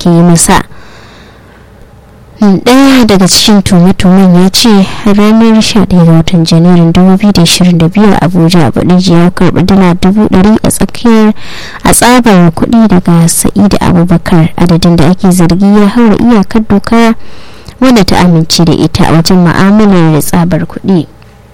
ake yi masa daya daga cikin tume-tumen ya ce ranar 11 ga watan janairun 2022 abuja baɗiji ya karɓi dala 100 a tsakiyar a tsabar kuɗi daga sa'id abubakar adadin da ake zargi ya haura iyakar doka wadda ta amince da ita wajen ma'amalar tsabar kuɗi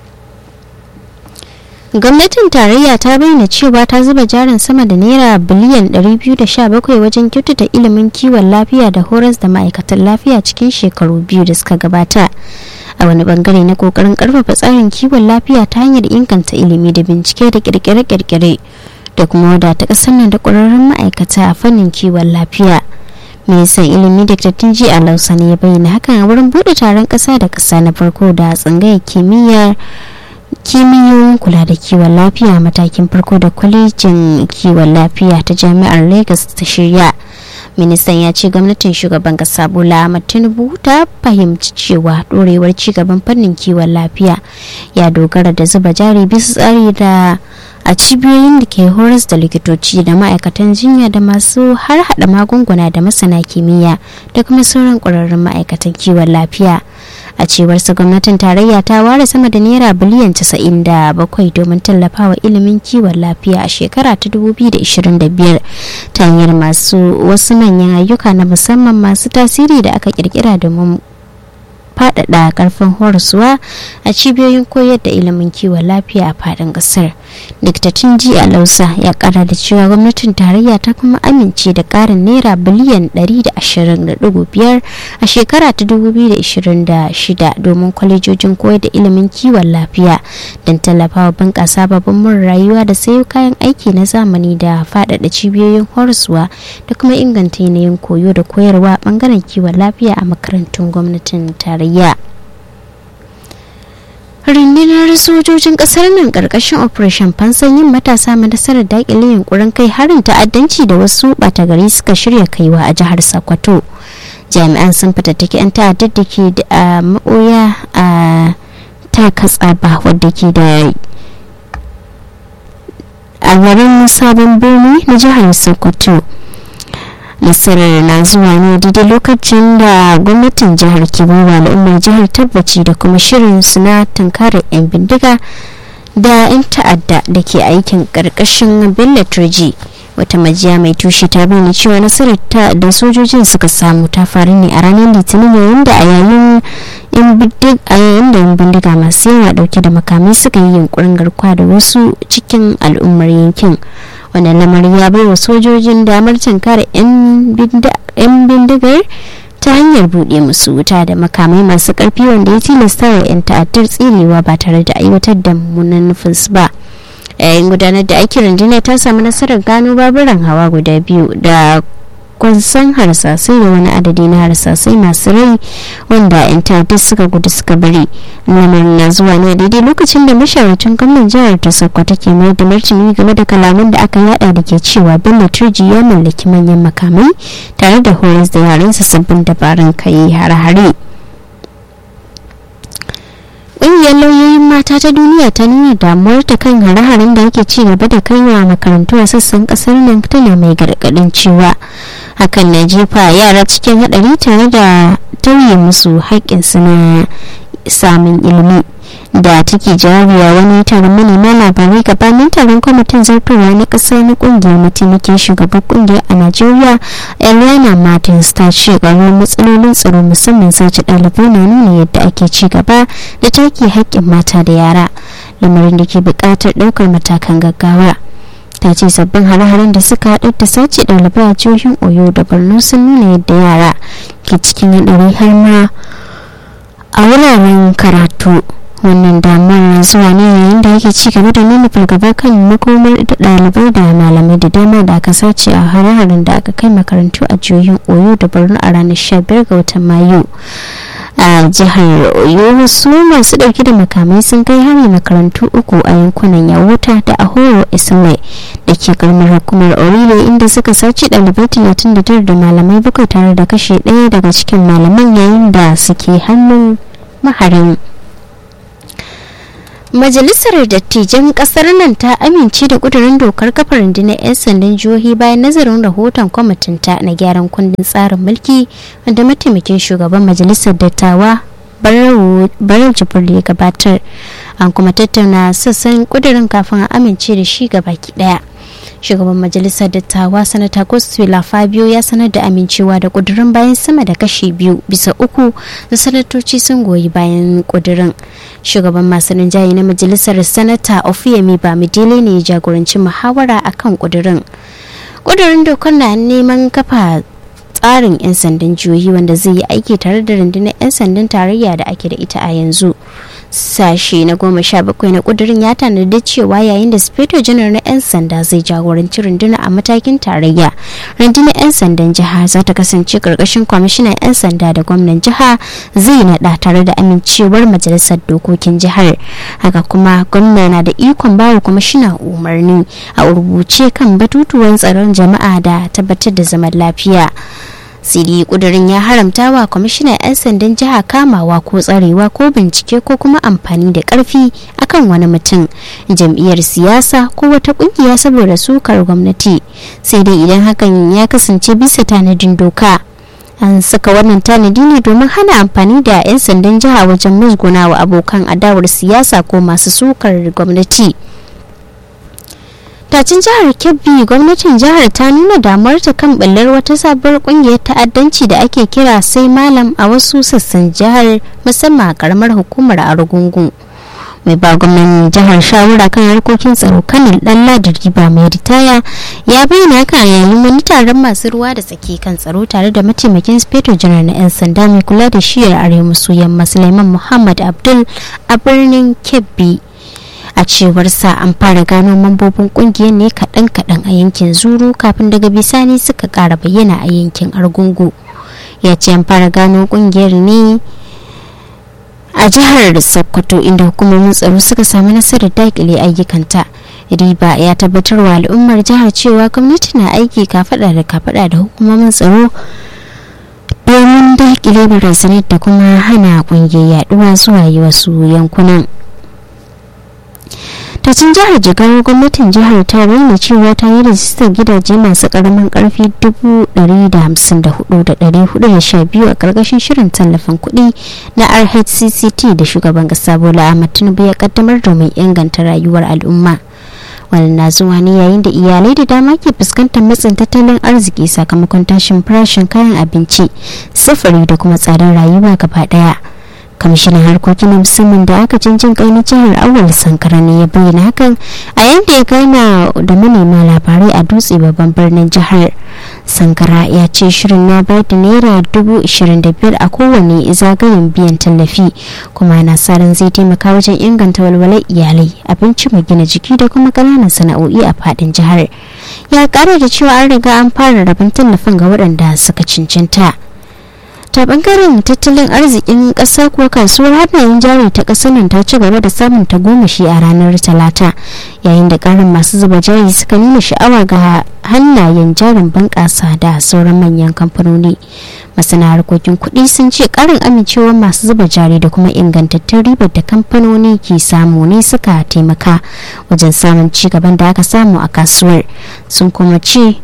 gwamnatin tarayya ta bayyana cewa ta zuba jarin sama da naira biliyan 217 wajen kyautata ilimin kiwon lafiya da horas da ma'aikatan lafiya cikin shekaru biyu da suka gabata a wani bangare na kokarin karfafa tsarin kiwon lafiya ta hanyar inganta ilimi da bincike da kirkire-kirkire da kuma wadata kasar nan da kwararrun ma'aikata a fannin kiwon lafiya ministan ilimi da tunji a lausa ne ya bayyana hakan a wurin bude taron kasa da kasa na farko da tsangayar kimiyyar kimiyyoyin kula da kiwon lafiya matakin farko da kwalejin kiwon lafiya ta jami'ar lagos ta shirya ministan ya ce gwamnatin shugaban kasa bola ahmad tinubu ta fahimci cewa dorewar cigaban fannin kiwon lafiya ya dogara da zuba jari bisa tsari da a cibiyoyin da ke horas da likitoci da ma'aikatan jinya da masu har hada magunguna da masana kimiyya da kuma sauran ƙwararrun ma'aikatan kiwon lafiya a cewar su gwamnatin tarayya ta ware sama da naira biliyan 97 domin tallafawa ilimin kiwon lafiya a shekara ta 2025 ta hanyar masu wasu manyan ayyuka na musamman masu tasiri da aka kirkira domin faɗaɗa ƙarfin horaswa a cibiyoyin koyar da ilimin kiwon lafiya a faɗin ƙasar diktatin ji a lausa ya ƙara da cewa gwamnatin tarayya ta kuma amince da ƙarin naira biliyan 120.5 a shekara ta 2026 domin kwalejojin koyar da ilimin kiwon lafiya don tallafawa bunƙasa babban mun rayuwa da sayo kayan aiki na zamani da faɗaɗa cibiyoyin horaswa da kuma inganta yanayin koyo da koyarwa ɓangaren kiwon lafiya a makarantun gwamnatin tarayya. rundunar sojojin kasar nan karkashin operation fansan yin matasa nasarar dakile yunkurin kai harin ta'addanci da wasu bata gari suka shirya kaiwa a jihar sokoto jami'an sun fitattaki 'yan ta'addar da ke da maɓoya a ta katsaba wadda ke da a garin sabon birni na jihar sokoto nasarar na zuwa ne daidai lokacin da gwamnatin jihar ke bawa al'ummar jihar tabbaci da kuma shirin su na tunkarar 'yan bindiga da 'yan ta'adda da ke aikin karkashin bello turji wata majiya mai tushe ta bayyana cewa nasarar ta da sojojin suka samu ta faru ne a ranar litinin yayin da a yayin yan da yan bindiga masu yawa dauke da makamai suka yi yunkurin garkuwa da wasu cikin al'ummar yankin wannan lamarin ya bai wa sojojin damar tankara 'yan bindigar ta hanyar buɗe musu wuta da makamai masu ƙarfi wanda ya tilasta wa 'yan ta'addar tsirewa ba tare da aiwatar da mummunan nufinsu ba yayin gudanar da aikin rundunar ta samu nasarar gano baburan hawa guda biyu da kwansan harsasai da wani adadi na harsasai masu rai wanda 'yan ta'addar suka gudu suka bari lamarin na zuwa ne daidai lokacin da mashawarcin gwamnan jihar ta sokoto ke mai da martani game da kalaman da aka yada da ke cewa bello turji ya mallaki manyan makamai tare da horas da yaransa sabbin dabarun kai hare-hare ƙungiyar lauyoyin mata ta duniya ta nuna damuwar ta kan hare-haren da ake ci gaba da kaiwa makarantu a sassan kasar nan tana mai gargaɗin cewa hakan na jefa yara cikin haɗari tare da tauye musu haƙƙinsu na samun ilimi da take jariya wani taron manema labarai gabanin taron kwamitin zartarwa na ƙasa na ƙungiyar mataimakin shugaban ƙungiyar a najeriya eliana martins ta ce ƙaruwar matsalolin tsaro musamman sace ɗalibai na nuna yadda ake ci gaba da take haƙƙin mata da yara lamarin da ke buƙatar ɗaukar matakan gaggawa ta ce sabbin hare-haren da suka haɗu da sace ɗalibai a jihohin oyo da borno sun nuna yadda yara ke cikin haɗari har ma a wuraren karatu wannan damar na zuwa ne yayin da yake ci gaba da nuna fargaba kan makomar da ɗalibai da malamai da dama da aka sace a hare-haren da aka kai makarantu a jihohin oyo da borno a ranar 15 ga watan mayu a jihar oyo wasu masu dauke da makamai sun kai hari makarantu uku a yankunan yawuta da ahoro ismai da ke karamar hukumar orire inda suka sace ɗalibai 39 da malamai bakwai tare da kashe ɗaya daga cikin malaman yayin da suke hannun maharin Majalisar Dattijan Kasar nan ta amince da kudurin dokar kafa rundunar 'yan sandan jihohi bayan nazarin rahoton kwamitinta na gyaran kundin tsarin mulki wanda mataimakin shugaban majalisar dattawa Barau Jibril ya gabatar. An kuma tattauna sassan kudurin kafin a amince da shi gabaki daya. shugaban majalisar dattawa sanata gospela fabio ya sanar da amincewa da kudurin bayan sama da kashi biyu bisa uku da sanatoci sun goyi bayan kudurin shugaban masu rinjaye na majalisar sanata ofiyemi bamidele ne ya jagoranci muhawara akan kudurin kudurin dokar na neman kafa tsarin 'yan sandan jihohi wanda zai yi aiki tare da rundunar 'yan sandan tarayya da ake da ita a yanzu sashe na goma sha bakwai na kudurin ya tanadi cewa yayin da sufeto janar na 'yan sanda zai jagoranci runduna a matakin tarayya rundunar 'yan sandan jiha za ta kasance karkashin kwamishinan 'yan sanda da gwamnan jiha zai nada tare da amincewar majalisar dokokin jihar haka kuma gwamna na da ikon bawa kwamishina umarni a rubuce kan batutuwan tsaron jama'a da tabbatar da zaman lafiya siri kudirin ya haramta wa kwamishinan 'yan sandan jiha kamawa ko tsarewa ko bincike ko kuma amfani da karfi akan wani mutum jam'iyyar siyasa ko wata kungiya saboda sukar gwamnati sai dai idan hakan ya kasance bisa tanadin doka an saka wannan tanadi ne domin hana amfani da 'yan sandan jiha wajen musguna wa abokan adawar siyasa ko masu sukar gwamnati tacin jihar kebbi gwamnatin jihar ta nuna damuwarta kan ɓullar wata sabuwar kungiyar ta'addanci da ake kira sai malam a wasu sassan jihar musamman a karamar hukumar argungu mai ba gwamnan jihar shawara kan harkokin tsaro kanin dan ladar riba mai ritaya ya bayyana haka yayin wani taron masu ruwa da tsaki kan tsaro tare da mataimakin speto janar na 'yan sanda mai kula da shiyar arewa maso yamma suleiman muhammad abdul a birnin kebbi a cewar sa an fara gano mambobin kungiyar ne kaɗan-kaɗan a yankin zuru kafin daga bisani suka ƙara bayyana a yankin argungu ya ce an fara gano kungiyar ne a jihar sokoto inda hukumomin tsaro suka samu nasarar daƙile ayyukanta riba ya tabbatar wa al'ummar jihar cewa gwamnati na aiki kafada da kafada da hukumomin tsaro domin daƙile barazanar da kuma hana kungiyar yaduwa zuwa yi wasu yankunan tacin jihar jigawa gwamnatin jihar ta bayyana cewa ta yi rajistar gidaje masu karamin karfi 154,412 a karkashin shirin tallafin kuɗi na rhcct da shugaban kasa bola ahmad tinubu ya kaddamar domin inganta rayuwar al'umma wannan na zuwa ne yayin da iyalai da dama ke fuskantar matsin tattalin arziki sakamakon tashin farashin kayan abinci sufuri da kuma tsadar rayuwa gaba daya kwamishinan harkokin musamman da aka canjin kai na jihar awal sankara ne ya bayyana hakan a yadda ya gana da manema labarai a dutse babban birnin jihar sankara ya ce shirin na bayar da naira dubu ishirin da biyar a kowane zagayen biyan tallafi kuma na sa ran zai taimaka wajen inganta walwalar iyalai abinci mai gina jiki da kuma ƙananan sana'o'i a faɗin jihar ya ƙara da cewa an riga an fara rabin tallafin ga waɗanda suka cancanta. ta bangaren tattalin arzikin ƙasa ko kasuwar hannayen jari ta ƙasar nan ta ci gaba da samun tagomashi a ranar talata yayin da ƙarin masu zuba jari suka nuna sha'awa ga hannayen jarin bunƙasa da sauran manyan kamfanoni masana harkokin kuɗi sun ce ƙarin amincewar masu zuba jari da kuma ingantattun ribar da kamfanoni ke samu ne suka taimaka wajen samun ci gaban da aka samu a kasuwar sun kuma ce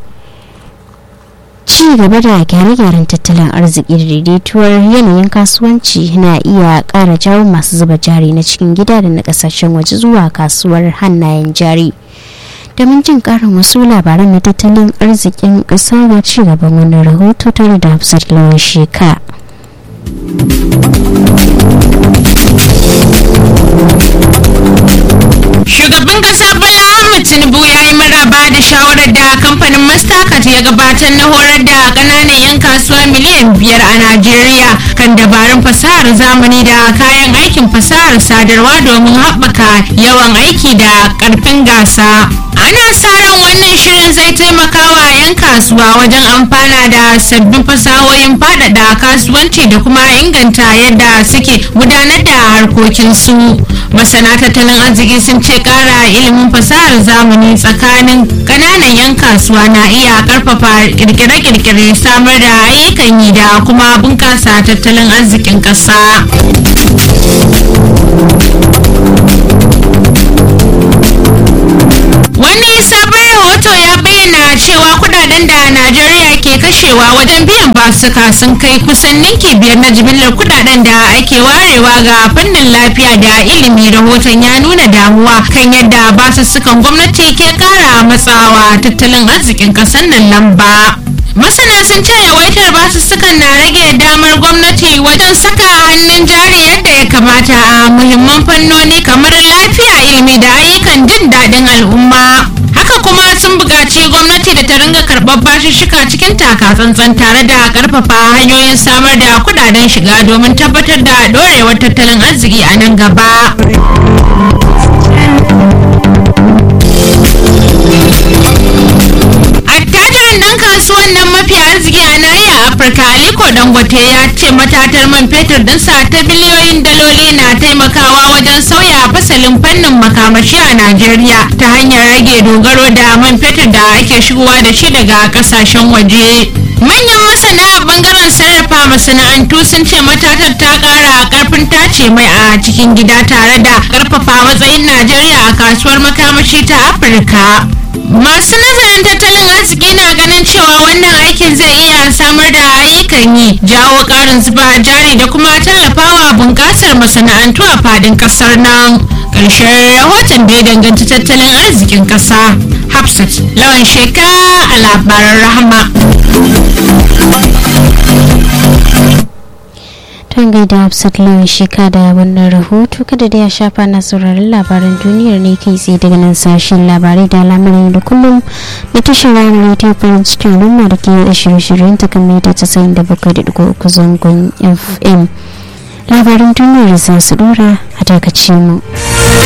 ci gaba da gyare-gyaren tattalin arziki da daidaituwar yanayin kasuwanci na iya ƙara jawo masu zuba jari na cikin gida da na ƙasashen waje zuwa kasuwar hannayen jari domin jin ƙarin wasu labaran na tattalin arzikin ƙasa ga ci gaban wani rahoto tare da hafsat lawan sheka Shugaban kasa Bola Ahmed Tinubu ya yi maraba da shawarar da kamfanin Mastercard ya gabatar na horar da kananan 'yan kasuwa miliyan biyar a Najeriya kan dabarun fasahar zamani da kayan aikin fasahar sadarwa domin haɓaka yawan aiki da ƙarfin gasa. Ana sa ran wannan shirin zai taimaka wa 'yan kasuwa wajen amfana da sabbin fasahohin faɗaɗa kasuwanci da kuma inganta yadda suke gudanar da harkokinsu. masana tattalin arziki sun ce kara ilimin fasahar zamani tsakanin kananan 'yan kasuwa na iya karfafa kirkire-kirkire samar da ayyukan yi da kuma bunkasa tattalin arzikin ƙasa. wani sabon rahoto ya bayyana cewa kudaden da najeriya ke kashewa wajen biyan basuka sun kai kusan ninki biyar na jimillar kudaden da ake warewa ga fannin lafiya da ilimi rahoton ya nuna damuwa kan yadda basussukan gwamnati ke kara matsawa tattalin arzikin kasar nan lamba masana sun ce yawaitar basussukan na rage damar gwamnati wajen saka hannun jari yadda ya kamata a muhimman fannoni kamar lafiya ilimi da ayyukan jin daɗin al'umma haka kuma sun buƙaci gwamnati da ta ringa karɓar bashishika cikin takatsantsan tare da ƙarfafa hanyoyin samar da kudaden shiga domin tabbatar da ɗorewar tattalin arziki a nan gaba attajirin dan kasuwan nan mafi arziki a nahiyar afirka aliko dangote ya ce matatar man fetur dinsa ta biliyoyin daloli na taimakawa wajen sauya fasalin fannin makamashi a najeriya ta hanyar rage dogaro da man fetur da ake shigowa da shi daga kasashen waje manyan masana a bangaren sarrafa masana'antu sun ce matatar ta kara karfin tace mai a cikin gida tare da karfafa matsayin najeriya a kasuwar makamashi ta afirka masu nazarin tattalin arziki na ganin cewa wannan aikin zai iya samar da ayyukan yi jawo karin zuba jari da kuma tallafawa bunƙasar masana'antu a fadin ƙasar nan ƙarshen rahoton da ya danganci tattalin arzikin ƙasa hafsat lawan sheka a labaran rahama Tun gaida Hafsat Lawan Sheka da wannan rahoto kada da ya shafa na sauraron labaran duniyar ne kai tsaye daga nan sashen labarai da lamarin da kullum da tashar ranar radio farin cikin rumma da ke da shirye-shiryen ta kan mita casa'in da bakwai da digo uku zangon FM. Labaran duniyar za su dora a dakace mu.